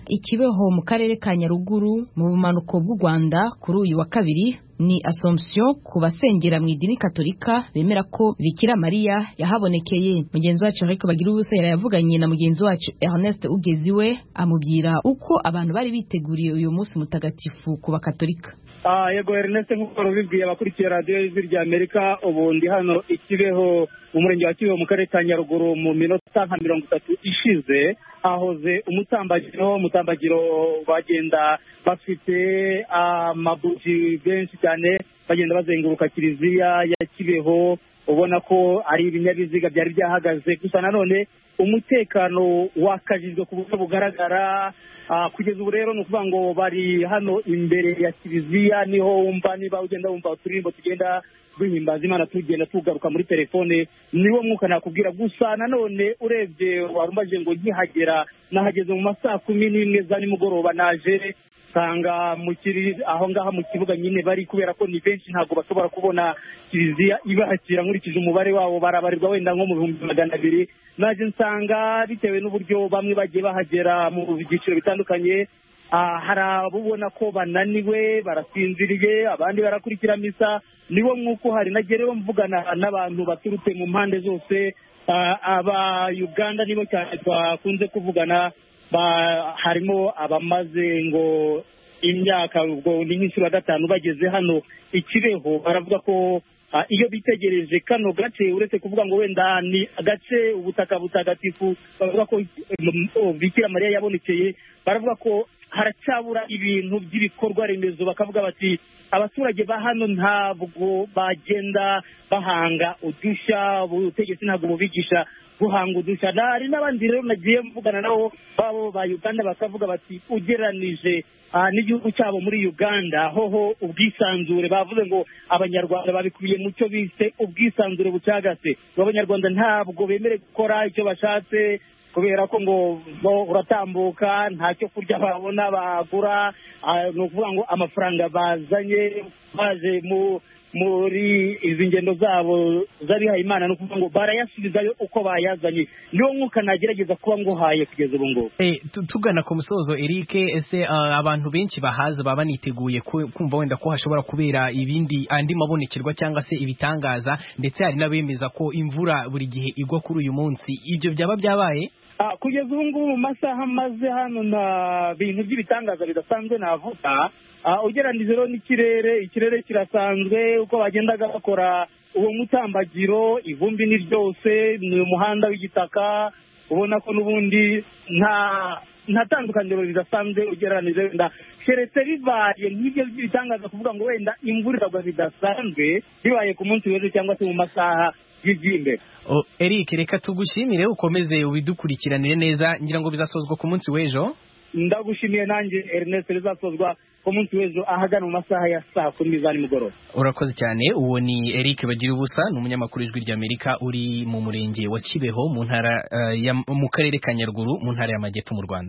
ikibeho mu karere ka nyaruguru mu bumanuko bw'u rwanda kuri uyu wa kabiri ni Assomption ku basengera mu idini katolika bemera ko Bikira Mariya yahabonekeye mugenzi wacu Eric Bagiruwubusa yavuganye na mugenzi wacu Ernest Ugeziwe amubwira uko abantu bari biteguriye uyu munsi mutagatifu ku bakatolika yego Ernest nk'uko rubibwiye abakurikiye radiyo y'ijwi rya amerika ubu ndi hano ikibeho mu murenge wa kibeho mu karere ka nyaruguru mu minota nka mirongo itatu ishize hahoze umutambagiro umutambagiro bagenda bafite amabuji benshi cyane bagenda bazenguruka kiliziya ya kibeho ubona ko ari ibinyabiziga byari byahagaze gusa nanone umutekano wakajijwe ku buryo bugaragara kugeza ubu rero ni ukuvuga ngo bari hano imbere ya kiliziya niho wumva niba ugenda wumva uturirimbo tugenda duhimbaza imana tugenda tugaruka muri telefone niwo mwuka nakubwira gusa nanone urebye warumbaje ngo nkihagera nahageze mu masaa kumi n'imwe za nimugoroba naje usanga aho ngaho mu kibuga nyine bari kubera ko ni benshi ntabwo bashobora kubona kiliziya ibakira nkurikije umubare wabo barabarirwa wenda nko mu bihumbi magana abiri naje nsanga bitewe n'uburyo bamwe bagiye bahagera mu byiciro bitandukanye hari abubona ko bananiwe barasinziriye abandi barakurikira misa niwo mwuko hari nagereho mvugana n'abantu baturutse mu mpande zose aba uganda nibo cyane twakunze kuvugana harimo abamaze ngo imyaka ubwo ni nk'inshuro ya gatanu bageze hano ikibeho baravuga ko iyo bitegereje kano gace uretse kuvuga ngo wenda ni agace ubutaka butagatifu bavuga ko bikira mariya yabonekeye baravuga ko haracyabura ibintu by'ibikorwa remezo bakavuga bati abaturage ba hano ntabwo bagenda bahanga udushya ubutegetsi ntabwo bubigisha guhanga udushya hari n'abandi rero nagiye mvugana nabo babo ba uganda bakavuga bati ugeranije n'igihugu cyabo muri uganda hoho ubwisanzure bavuze ngo abanyarwanda babikubiye mu cyo bise ubwisanzure bucagase abanyarwanda ntabwo bemerewe gukora icyo bashatse kubera ko ngo uratambuka nta cyo kurya babona bagura ni ukuvuga ngo amafaranga bazanye baje muri izi ngendo zabo z'abihaye imana ni ukuvuga ngo barayasubizayo uko bayazanye niwo mwuka nagerageza kuba nguhaye kugeza ubu ngubu tugana ku musozo eric ese abantu benshi bahaza baba baniteguye kumva wenda ko hashobora kubera ibindi andi mabonekerwa cyangwa se ibitangaza ndetse hari n'abemeza ko imvura buri gihe igwa kuri uyu munsi ibyo byaba byabaye kugeza ubu ngubu mu masaha maze hano nta bintu by'ibitangaza bidasanzwe navuga ugereranyije rero n'ikirere ikirere kirasanzwe uko bagendaga bakora uwo mutambagiro ivumbi ni ryose ni umuhanda w'igitaka ubona ko n'ubundi nta nta tandukaniro ridasanzwe ugereranije wenda keretse bibaye nk'ibyo by'ibitangaza kuvuga ngo wenda imvura iragwa bidasanzwe bibaye ku munsi w'ejo cyangwa se mu masaha y'iby'imbe eric reka tugushimire ukomeze ubidukurikiranire neza ngira ngo bizasozwa ku munsi w'ejo ndagushimiye nanjye ernest rizasozwa ku munsi w'ejo ahagana mu masaha ya saa kumi za nimugoroba urakoze cyane uwo ni eric bagira ubusa ni umunyamakuru ijwi ry'amerika uri mu murenge wa kibeho mu ntara mu karere ka nyaruguru mu ntara y'amajyepfo mu rwanda